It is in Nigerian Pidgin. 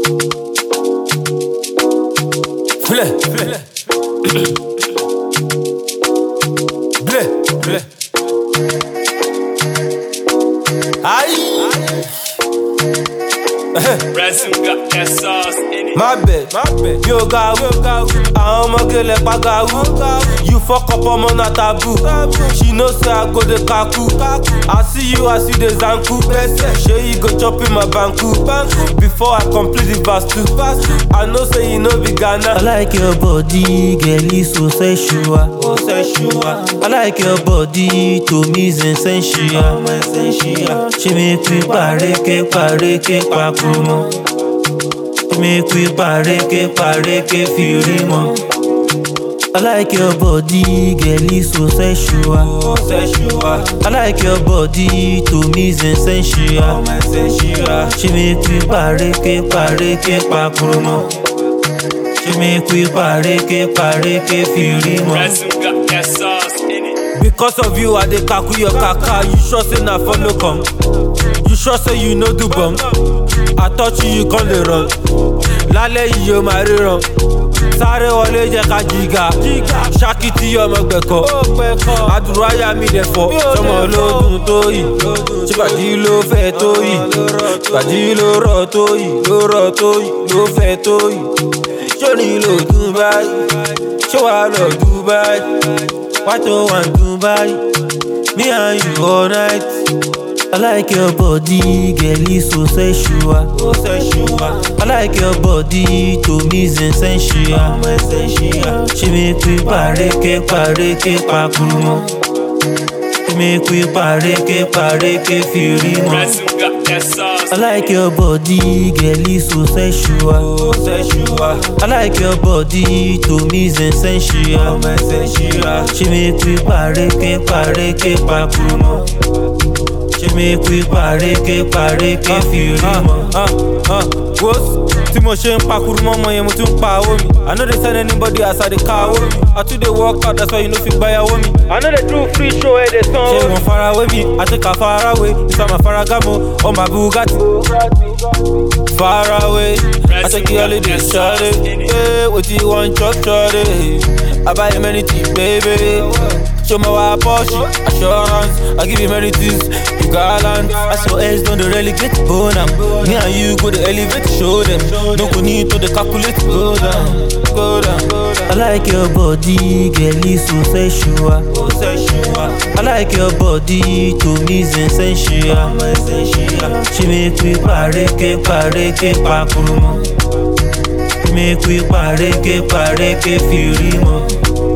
Blé, blé. Blé, blé. Aïe. Ransom got that sauce in it. My bad, my bad. Yo, gawu, àwọn ọmọge lẹ pa gawu. You fuck up ọmọ na taboo. She know say I go dey kaku. I see you as you dey zanku. Shey you go chop in my banku. Before I complete the verse two. I know say you no be Ghana. I like your body, girl, it's so sensual. Oh, sensual. I like your body, to me is essential. She make me pareke, pareke, pakumo. She make me pareke, pareke, firimo. I like your body, girl, it's so sensual. Oh, sensual. I like your body, to me is essential. Oh, my sensual. She make me pareke, pareke, pakumo. She make me pareke, pareke, firimo. Ransom got that sauce in it. Because of you, I dey kaku your kaka. You sure say na follow come? You sure say you no do bum? I touch you, you come dey run. Lálẹ́ yìí o máa ríran. Sáré wọlé jẹ́ ká jìgà. Ṣákìtì ọmọ gbẹ̀kọ́. Àdúrà yà mí dẹ̀ fọ́. Sọmọ ló dùn tó yìí. Ṣèpàdé ló fẹ́ tó yìí. Ṣèpàdé ló rọ̀ tó yìí. Ló rọ̀ tó yìí. Ló fẹ́ tó yìí. Ṣóni ló dùn báyìí. Ṣé wàá lọ Dubai? Why to want Dubai? Me and you all night. I like your body, girl, it's so sensual. Ó sensual. I like your body, to me is essential. Ọmọ essential. She make me pareke, pareke, pakumo. She make me pareke, pareke, firimo. Ransom got that sauce. I like your body, girl, it's so sensual. Ó sensual. I like your body, to me is essential. Ọmọ essential. She make me pareke, pareke, pakumo. She make me pareke, pareke, firimo. Wos tí mo ṣe ń pakuru mọ́ ọmọ yẹn mo tún ń pa owó mi. I no dey send anybody as I dey ka owó mi. I too dey work out that's why you no fit gbáyàwó mi. I no dey do free show ẹ̀ dey san owó mi. Ṣé wọ́n farawé mi? Àtẹ̀ká farawé. Ìsàmà faragamo, ọmọ Bugatti. Faraway, I take you holiday, shawty. Hey, what you want, chop, shawty? I buy you many things, baby. Show me why Porsche, assurance. I give you many things, you gallant. I saw else don't dey really get bone am. Me and you go to elevate, show them. No go need to the calculate, go down, go down, go down. I like your body, girl, it's so sensual. Oh, sensual, I like your body, to me is essential. I'm essential. She make me pareke, pareke, pakurumo. She make me pareke, pareke, firimo.